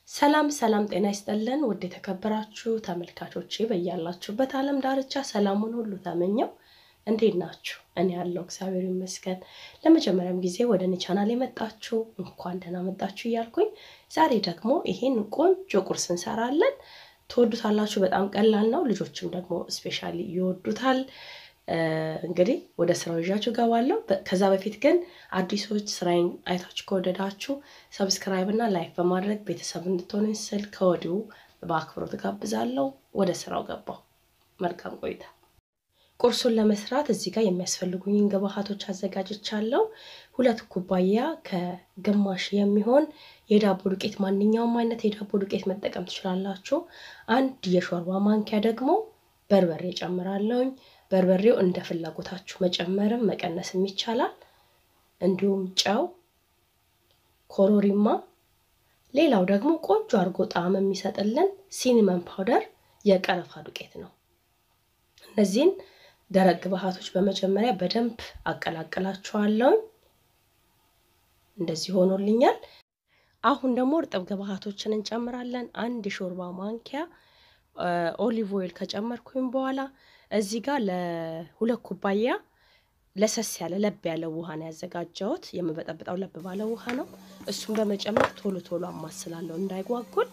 ሰላም ሰላም፣ ጤና ይስጥልን ውድ የተከበራችሁ ተመልካቾቼ በያላችሁበት ዓለም ዳርቻ ሰላሙን ሁሉ ተመኘው። እንዴት ናችሁ? እኔ ያለው እግዚአብሔር ይመስገን። ለመጀመሪያም ጊዜ ወደ እኔ ቻናል የመጣችሁ እንኳን ደህና መጣችሁ እያልኩኝ ዛሬ ደግሞ ይሄን ቆንጆ ቁርስ እንሰራለን። ትወዱታላችሁ። በጣም ቀላል ነው። ልጆችም ደግሞ ስፔሻሊ ይወዱታል። እንግዲህ ወደ ስራው ይዣችሁ ገባለሁ። ከዛ በፊት ግን አዲሶች ስራዬን አይታችሁ ከወደዳችሁ ሰብስክራይብ እና ላይክ በማድረግ ቤተሰብ እንድትሆኑ ስል ከወዲሁ በአክብሮት ጋብዛለሁ። ወደ ስራው ገባሁ። መልካም ቆይታ። ቁርሱን ለመስራት እዚህ ጋር የሚያስፈልጉኝን ግብአቶች አዘጋጅቻለሁ። ሁለት ኩባያ ከግማሽ የሚሆን የዳቦ ዱቄት፣ ማንኛውም አይነት የዳቦ ዱቄት መጠቀም ትችላላችሁ። አንድ የሾርባ ማንኪያ ደግሞ በርበሬ ጨምራለሁኝ። በርበሬው እንደ ፍላጎታችሁ መጨመርም መቀነስም ይቻላል። እንዲሁም ጨው፣ ኮሮሪማ፣ ሌላው ደግሞ ቆንጆ አድርጎ ጣዕም የሚሰጥልን ሲኒመን ፓውደር የቀረፋ ዱቄት ነው። እነዚህን ደረቅ ግብአቶች በመጀመሪያ በደንብ አቀላቅላችኋለሁ። እንደዚህ ሆኖልኛል። አሁን ደግሞ እርጥብ ግብአቶችን እንጨምራለን። አንድ የሾርባ ማንኪያ ኦሊቭ ኦይል ከጨመርኩኝ በኋላ እዚህ ጋር ለሁለት ኩባያ ለሰስ ያለ ለብ ያለ ውሃ ነው ያዘጋጀሁት። የምበጠብጠው ለብ ባለ ውሃ ነው። እሱን በመጨመር ቶሎ ቶሎ አማስላለሁ እንዳይጓጉል።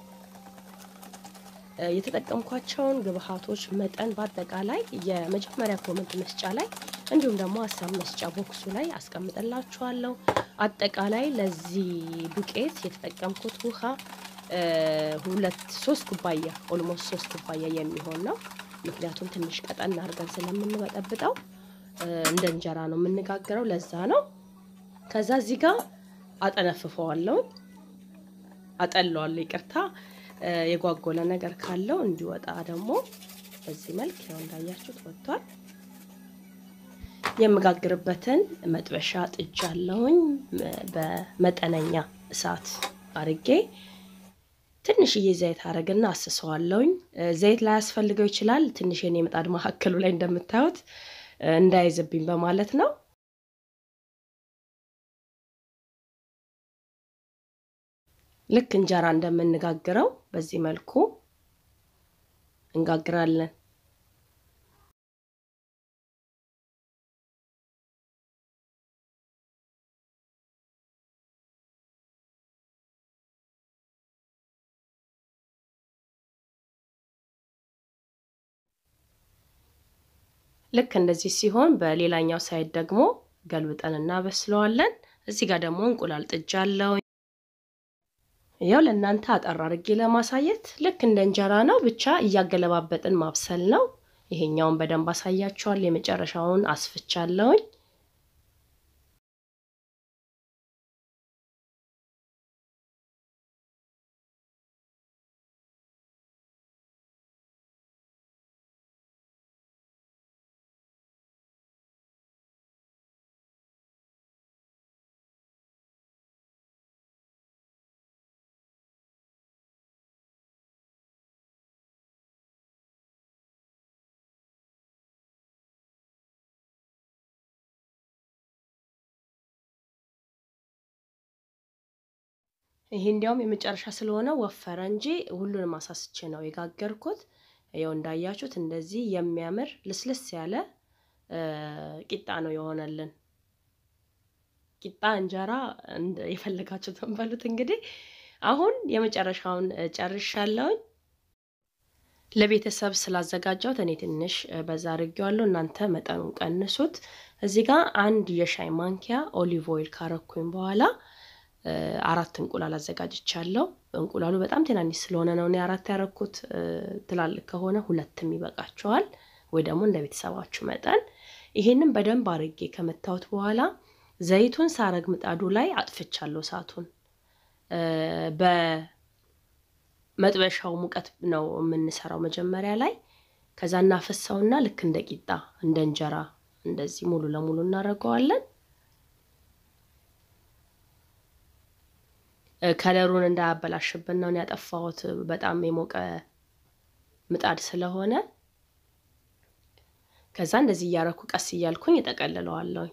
የተጠቀምኳቸውን ግብአቶች መጠን በአጠቃላይ የመጀመሪያ ኮመንት መስጫ ላይ እንዲሁም ደግሞ ሀሳብ መስጫ ቦክሱ ላይ አስቀምጥላችኋለሁ። አጠቃላይ ለዚህ ዱቄት የተጠቀምኩት ውሃ ሁለት ሶስት ኩባያ ኦልሞስት ሶስት ኩባያ የሚሆን ነው። ምክንያቱም ትንሽ ቀጠን አድርገን ስለምንበጠብጠው እንደ እንጀራ ነው የምንጋግረው፣ ለዛ ነው። ከዛ እዚህ ጋር አጠነፍፈዋለሁ፣ አጠለዋለሁ፣ ይቅርታ የጓጎለ ነገር ካለው እንዲወጣ ደግሞ በዚህ መልክ ያው እንዳያችሁት ወጥቷል። የምጋግርበትን መጥበሻ ጥጃለሁኝ በመጠነኛ እሳት አርጌ ትንሽዬ ዘይት አረግና አስሰዋለሁኝ። ዘይት ላይ ያስፈልገው ይችላል። ትንሽ የኔ ምጣድ መካከሉ ላይ እንደምታዩት እንዳይዝብኝ በማለት ነው። ልክ እንጀራ እንደምንጋግረው በዚህ መልኩ እንጋግራለን። ልክ እንደዚህ ሲሆን በሌላኛው ሳይድ ደግሞ ገልብጠን እናበስለዋለን። እዚህ ጋር ደግሞ እንቁላል ጥጃለሁ። ያው ለእናንተ አጠር አድርጌ ለማሳየት ልክ እንደ እንጀራ ነው፣ ብቻ እያገለባበጥን ማብሰል ነው። ይሄኛውን በደንብ አሳያችኋል። የመጨረሻውን አስፍቻለሁኝ። ይሄ እንዲያውም የመጨረሻ ስለሆነ ወፈረ እንጂ ሁሉንም አሳስቼ ነው የጋገርኩት። ያው እንዳያችሁት እንደዚህ የሚያምር ልስልስ ያለ ቂጣ ነው የሆነልን። ቂጣ እንጀራ የፈለጋችሁትን በሉት። እንግዲህ አሁን የመጨረሻውን ጨርሻለሁኝ። ለቤተሰብ ስላዘጋጀሁት እኔ ትንሽ በዛ አድርጌዋለሁ። እናንተ መጠኑን ቀንሱት። እዚህ ጋር አንድ የሻይ ማንኪያ ኦሊቭ ኦይል ካረኩኝ በኋላ አራት እንቁላል አዘጋጅቻለሁ። እንቁላሉ በጣም ትናንሽ ስለሆነ ነው እኔ አራት ያረኩት። ትላልቅ ከሆነ ሁለትም ይበቃቸዋል፣ ወይ ደግሞ እንደ ቤተሰባችሁ መጠን። ይሄንን በደንብ አርጌ ከመታወት በኋላ ዘይቱን ሳረግ ምጣዱ ላይ አጥፍቻለሁ እሳቱን። በመጥበሻው ሙቀት ነው የምንሰራው መጀመሪያ ላይ። ከዛ እናፈሳውና ልክ እንደ ቂጣ እንደ እንጀራ እንደዚህ ሙሉ ለሙሉ እናደርገዋለን። ከለሩን እንዳያበላሽብን ነው ያጠፋሁት፣ በጣም የሞቀ ምጣድ ስለሆነ። ከዛ እንደዚህ እያረኩ ቀስ እያልኩኝ እጠቀልለዋለሁኝ።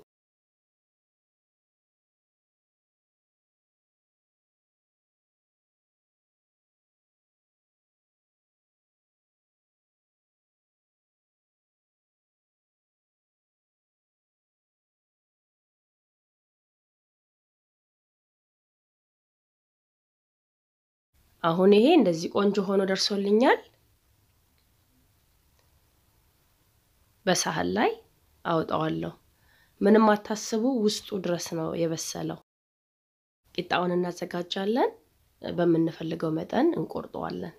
አሁን ይሄ እንደዚህ ቆንጆ ሆኖ ደርሶልኛል። በሳህን ላይ አውጣዋለሁ። ምንም አታስቡ፣ ውስጡ ድረስ ነው የበሰለው። ቂጣውን እናዘጋጃለን። በምንፈልገው መጠን እንቆርጠዋለን።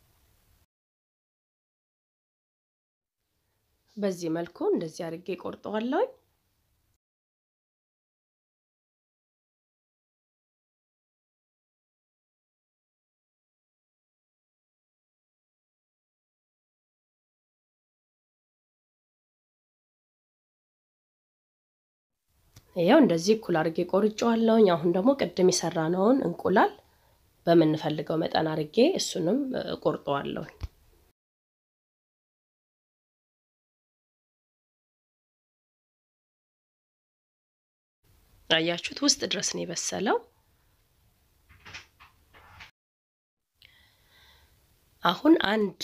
በዚህ መልኩ እንደዚህ አድርጌ ቆርጠዋለሁ። ይኸው እንደዚህ እኩል አድርጌ ቆርጬዋለሁኝ። አሁን ደግሞ ቅድም የሰራነውን እንቁላል በምንፈልገው መጠን አድርጌ እሱንም ቆርጠዋለሁኝ። አያችሁት? ውስጥ ድረስ ነው የበሰለው። አሁን አንድ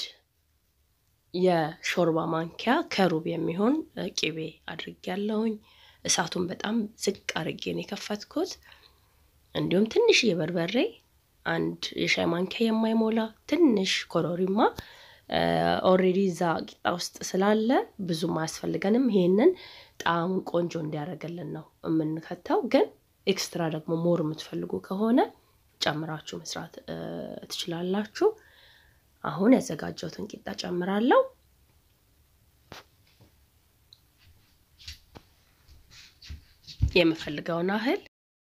የሾርባ ማንኪያ ከሩብ የሚሆን ቂቤ አድርጌያለሁኝ። እሳቱን በጣም ዝቅ አድርጌ ነው የከፈትኩት። እንዲሁም ትንሽዬ በርበሬ፣ አንድ የሻይ ማንኪያ የማይሞላ ትንሽ ኮረሪማ ኦልሬዲ እዛ ቂጣ ውስጥ ስላለ ብዙም አያስፈልገንም። ይሄንን ጣዕሙን ቆንጆ እንዲያደርግልን ነው የምንከተው። ግን ኤክስትራ ደግሞ ሞር የምትፈልጉ ከሆነ ጨምራችሁ መስራት ትችላላችሁ። አሁን ያዘጋጀሁትን ቂጣ ጨምራለሁ። የምፈልገውን ያህል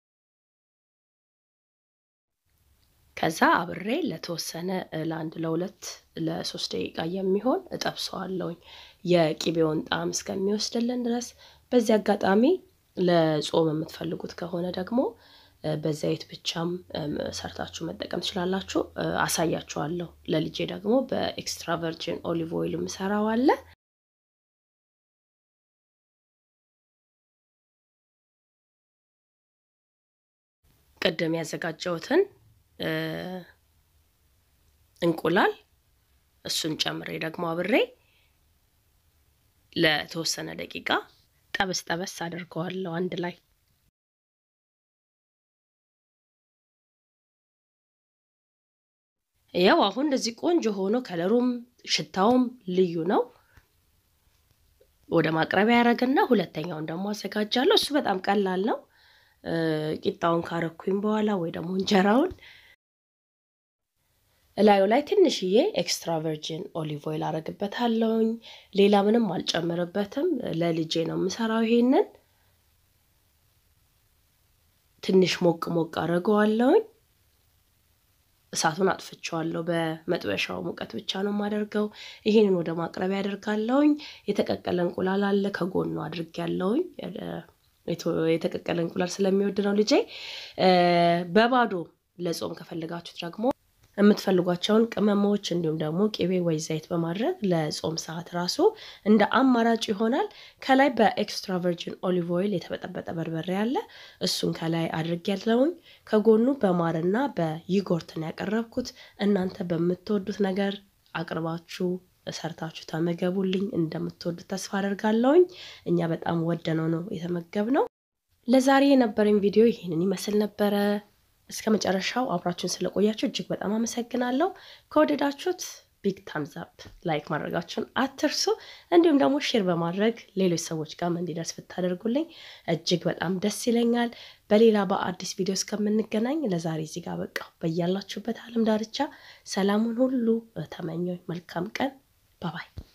ከዛ አብሬ ለተወሰነ ለአንድ ለሁለት ለሶስት ደቂቃ የሚሆን እጠብሰዋለሁኝ የቂቤውን ጣዕም እስከሚወስድልን ድረስ። በዚህ አጋጣሚ ለጾም የምትፈልጉት ከሆነ ደግሞ በዘይት ብቻም ሰርታችሁ መጠቀም ትችላላችሁ። አሳያችኋለሁ። ለልጄ ደግሞ በኤክስትራ ቨርጂን ኦሊቭ ኦይል የምሰራው አለ። ቅድም ያዘጋጀሁትን እንቁላል እሱን ጨምሬ ደግሞ አብሬ ለተወሰነ ደቂቃ ጠበስ ጠበስ አድርገዋለሁ አንድ ላይ። ያው አሁን እንደዚህ ቆንጆ ሆኖ ከለሩም ሽታውም ልዩ ነው። ወደ ማቅረቢያ ያደረግና ሁለተኛውን ደግሞ አዘጋጃለሁ። እሱ በጣም ቀላል ነው። ቂጣውን ካረኩኝ በኋላ ወይ ደግሞ እንጀራውን እላዩ ላይ ትንሽዬ ኤክስትራ ቨርጂን ኦሊቭ ኦይል አረግበታለሁኝ። ሌላ ምንም አልጨምርበትም። ለልጄ ነው የምሰራው። ይሄንን ትንሽ ሞቅ ሞቅ አድርገዋለሁኝ። እሳቱን አጥፍቼዋለሁ። በመጥበሻው ሙቀት ብቻ ነው የማደርገው። ይሄንን ወደ ማቅረቢያ ያደርጋለሁኝ። የተቀቀለ እንቁላል አለ ከጎኑ አድርጌያለሁኝ። የተቀቀለ እንቁላል ስለሚወድ ነው ልጄ። በባዶ ለጾም ከፈለጋችሁት ደግሞ የምትፈልጓቸውን ቅመሞች እንዲሁም ደግሞ ቅቤ ወይ ዘይት በማድረግ ለጾም ሰዓት ራሱ እንደ አማራጭ ይሆናል። ከላይ በኤክስትራ ቨርጂን ኦሊቭ ኦይል የተበጠበጠ በርበሬ አለ። እሱን ከላይ አድርጌያለሁኝ። ከጎኑ በማርና በይጎርትን ያቀረብኩት። እናንተ በምትወዱት ነገር አቅርባችሁ ሰርታችሁ ተመገቡልኝ። እንደምትወዱት ተስፋ አደርጋለሁኝ። እኛ በጣም ወደነው ነው የተመገብነው። ለዛሬ የነበረኝ ቪዲዮ ይህንን ይመስል ነበረ። እስከ መጨረሻው አብራችሁን ስለቆያችሁ እጅግ በጣም አመሰግናለሁ። ከወደዳችሁት ቢግ ታምዝ አፕ ላይክ ማድረጋችሁን አትርሱ። እንዲሁም ደግሞ ሼር በማድረግ ሌሎች ሰዎች ጋርም እንዲደርስ ብታደርጉልኝ እጅግ በጣም ደስ ይለኛል። በሌላ በአዲስ ቪዲዮ እስከምንገናኝ ለዛሬ እዚህ ጋር በቃ በያላችሁበት ዓለም ዳርቻ ሰላሙን ሁሉ ተመኘኝ። መልካም ቀን። ባባይ